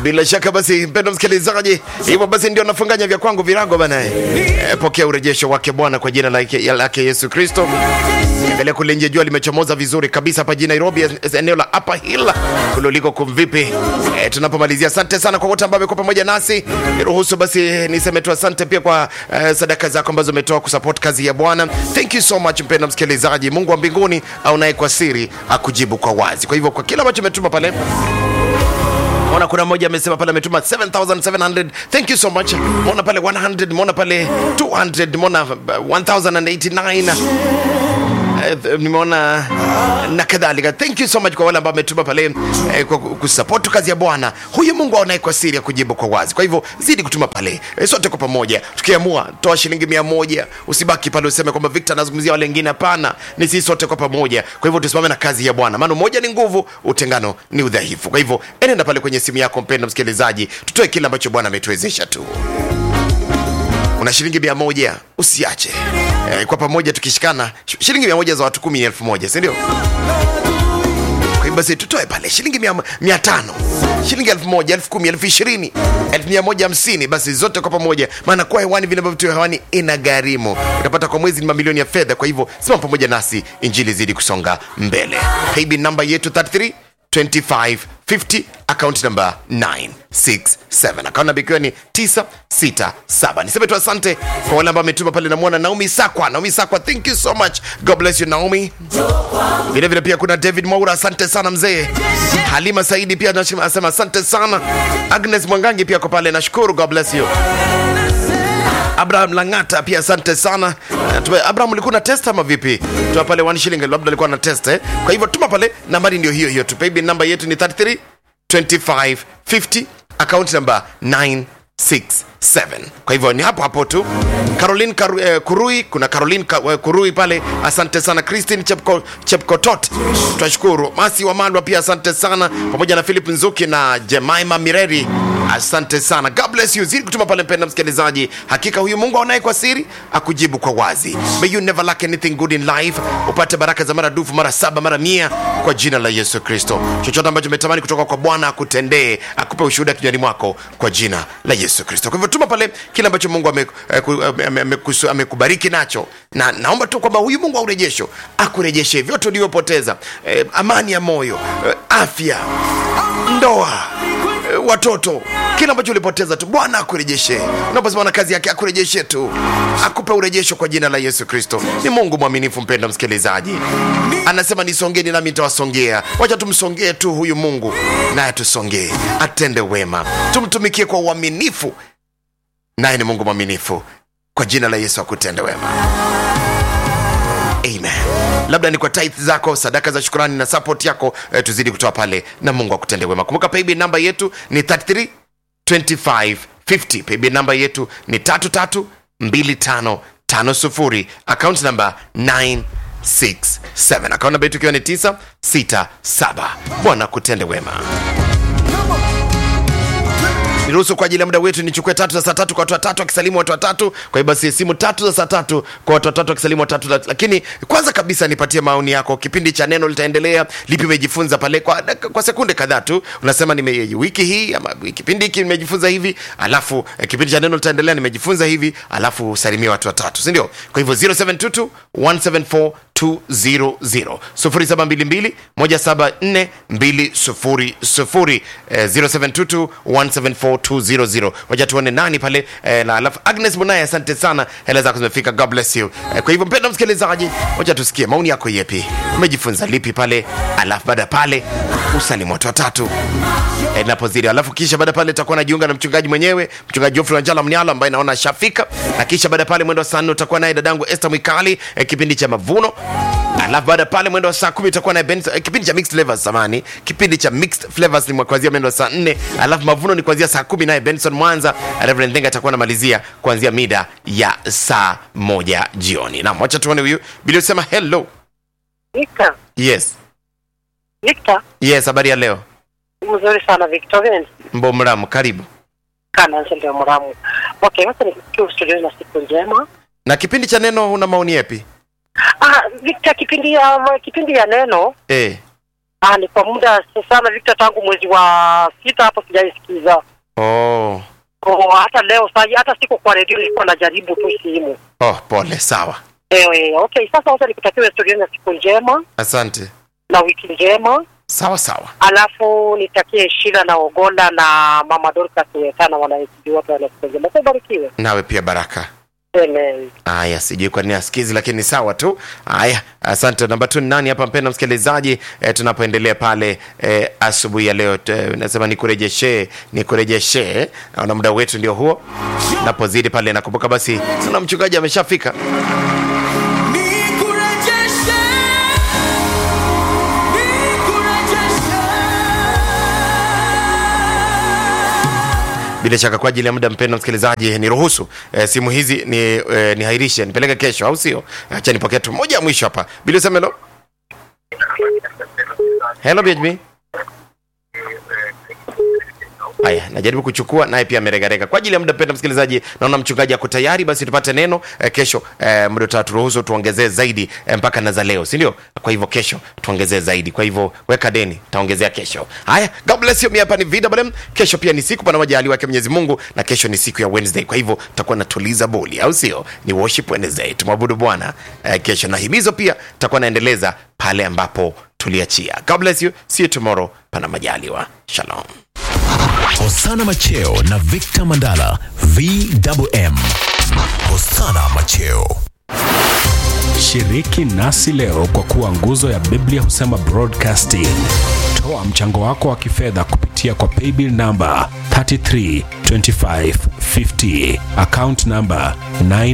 bila shaka basi mpendo msikilizaji hivyo basi ndio nafunganya vya kwangu virago bana e, pokea urejesho wake bwana kwa jina lake, lake yesu kristo angalia kule nje jua limechomoza vizuri kabisa hapa jijini nairobi eneo la upper hill kule uliko kumvipi e, tunapomalizia asante sana kwa wote ambao wamekuwa pamoja nasi niruhusu basi niseme tu asante pia kwa uh, sadaka zako ambazo umetoa kusupport kazi ya bwana thank you so much mpendo msikilizaji mungu wa mbinguni aunaye kwa siri akujibu kwa wazi kwa hivyo kwa kila ambacho umetuma pale Mona kuna mmoja amesema pale ametuma 7700 thank you so much mona pale 100 mona pale 200 mona uh, 1089 Eh, nimeona na kadhalika thank you so much kwa wale ambao ametuma pale eh, kwa kusupport kazi ya bwana huyu mungu aonaye kwa siri ya kujibu kwa wazi kwa hivyo zidi kutuma pale eh, sote kwa pamoja tukiamua toa shilingi mia moja usibaki pale useme kwamba victor anazungumzia wale wengine hapana ni sisi sote kwa pamoja kwa hivyo tusimame na kazi ya bwana maana umoja ni nguvu utengano ni udhaifu kwa hivyo enenda pale kwenye simu yako mpendo msikilizaji tutoe kile ambacho bwana ametuwezesha tu una shilingi mia moja usiache e, kwa pamoja tukishikana sh- shilingi mia moja za watu kumi ni elfu moja sindio kwa hiyo basi tutoe pale shilingi mia, mia tano shilingi elfu moja elfu kumi elfu ishirini elfu mia moja hamsini basi zote kwa pamoja maana kuwa hewani vile ambavyo tu hewani ina gharimu utapata kwa mwezi ni mamilioni ya fedha kwa hivyo simama pamoja nasi injili zidi kusonga mbele paybill namba yetu 33 2550 account number 967 account number ikiwa ni 967 niseme tu asante kwa wale ambao ametuma pale namwona naomi sakwa naomi sakwa thank you so much god bless you naomi vile vile pia kuna david maura asante sana mzee halima saidi pia anasema asante sana agnes mwangangi pia kwa pale nashukuru god bless you abraham langata pia asante sana Uh, tume- abraham ulikuwa na test ama vipi tuma pale one shilling labda alikuwa na test eh? kwa hivyo tuma pale nambari ndio hiyo hiyo tu paybill namba yetu ni 33 25 50 account number 967 kwa hivyo ni hapo hapo tu caroline Karu, eh, kurui kuna caroline Ka, eh, kurui pale asante sana christine Chepko, chepkotot tunashukuru masi wa malwa pia asante sana pamoja na philip nzuki na jemaima mireri asante sana god bless you zidi kutuma pale mpenda msikilizaji hakika huyu mungu aonaye kwa siri akujibu kwa wazi may you never lack anything good in life upate baraka za mara dufu mara saba mara mia kwa jina la yesu kristo chochote ambacho umetamani kutoka kwa bwana akutendee akupe ushuhuda kinywani mwako kwa jina la yesu kristo kwa hivyo tuma pale kile ambacho mungu ame- eh, ku- ame- ame- amekusu- amekubariki nacho na naomba tu kwamba huyu mungu wa urejesho akurejeshe vyote ulivyopoteza eh, amani ya moyo eh, afya ndoa eh, watoto kile ambacho ulipoteza tu bwana akurejeshe unaposimama na kazi yake akurejeshe tu akupe urejesho kwa jina la yesu kristo ni mungu mwaminifu mpenda msikilizaji anasema nisongeni nami nitawasongea wacha tumsongee tu huyu mungu naye tusongee atende wema tumtumikie kwa uaminifu naye ni mungu mwaminifu kwa jina la yesu akutende wema amen labda ni kwa tithe zako sadaka za shukurani na support yako eh, tuzidi kutoa pale na mungu akutende wema kumbuka paybill namba yetu ni 33 2550 paybill namba yetu ni 332550 account namba 967 account namba yetu ikiwa ni 967 bwana kutende wema niruhusu kwa ajili ya muda wetu nichukue tatu za saa tatu kwa watu watatu akisalimu watu watatu kwa hiyo basi simu tatu za saa tatu kwa watu watatu akisalimu watatu lakini kwanza kabisa nipatie maoni yako kipindi cha neno litaendelea lipi umejifunza pale kwa, kwa sekunde kadhaa tu unasema nime wiki hii ama kipindi hiki nimejifunza hivi alafu eh, kipindi cha neno litaendelea nimejifunza hivi alafu usalimie watu watatu sindio kwa hivyo 0722 174 200 0722 174 200 eh, 0722 174 200 wacha tuone nani pale eh, na alafu agnes munaye asante sana hela zako zimefika god bless you eh, kwa hivyo mpenda msikilizaji wacha tusikie maoni yako yepi umejifunza lipi pale alafu baada ya pale usalimu watu watatu eh, napozidi alafu kisha baada ya pale utakuwa najiunga na mchungaji mwenyewe mchungaji Geoffrey Wanjala Mnyala ambaye naona ashafika na kisha baada ya pale mwendo wa saa nne utakuwa naye dadangu Esther Mwikali eh, kipindi cha mavuno alafu baada ya pale mwendo wa saa kumi utakuwa naye Ben eh, kipindi cha mixed flavors samani kipindi cha mixed flavors ni kuanzia mwendo wa saa nne alafu mavuno ni kuanzia saa kumi naye Benson Mwanza Reverend Denga atakuwa anamalizia kuanzia mida ya saa moja jioni naam wacha tuone huyu bila sema hello Victor, yes Victor, yes habari ya leo mzuri sana Victorian. mbomramu karibu Kana ndio mramu. Okay, wacha nikusikie studio na siku njema. na kipindi cha neno una maoni yapi Ah, Victor, kipindi ya kipindi ya neno eh Ah, ni kwa muda sana Victor, tangu mwezi wa sita hapo sijaisikiza. Oh. Oh, hata leo saa hii, hata siko kwa redio, nilikuwa najaribu tu simu. Oh, pole sawa. Ewe, okay, sasa wacha nikutakia historia na siku njema Asante. na wiki njema, Sawa sawa. alafu nitakie Shila na Ogonda na Mama Dorcas Wetana wanaesibi wote wana siku njema. Sasa ubarikiwe. Nawe pia baraka. Amen. Aya, sijui kwa nini asikizi, lakini sawa tu. Aya, asante. Namba tu ni nani hapa, mpenda msikilizaji? E, tunapoendelea pale e, asubuhi ya leo e, nasema nikurejeshe, nikurejeshe. Naona muda wetu ndio huo, napozidi pale nakumbuka, basi tuna mchungaji ameshafika. Nikurejeshe, nikurejeshe. Bila shaka kwa ajili ya muda, mpenda msikilizaji, niruhusu e, simu hizi ni e, nihairishe nipeleke kesho, au sio? Acha nipokee tu moja ya mwisho hapa. Bila useme hello. Hello BHB. Haya, najaribu kuchukua naye pia ameregarega. Kwa ajili ya muda, mpenda msikilizaji, naona mchungaji ako tayari, basi tupate neno eh, kesho. Eh, muda utaturuhusu tuongezee zaidi eh, mpaka na za leo, si ndio? Kwa hivyo kesho tuongezee zaidi, kwa hivyo weka deni, taongezea kesho. Haya, God bless you. Mimi hapa ni Vida Badem. Kesho pia ni siku pana majaliwa yake Mwenyezi Mungu, na kesho ni siku ya Wednesday, kwa hivyo tutakuwa natuliza boli, au sio? Ni worship Wednesday, tumwabudu Bwana eh, kesho, na himizo pia tutakuwa naendeleza pale ambapo tuliachia. God bless you. See you tomorrow, pana majaliwa. Shalom. Hosana Macheo na Victor Mandala VMM. Hosana Macheo. Shiriki nasi leo kwa kuwa nguzo ya Biblia husema broadcasting. Toa mchango wako wa kifedha kupitia kwa paybill namba 332550 account namba 9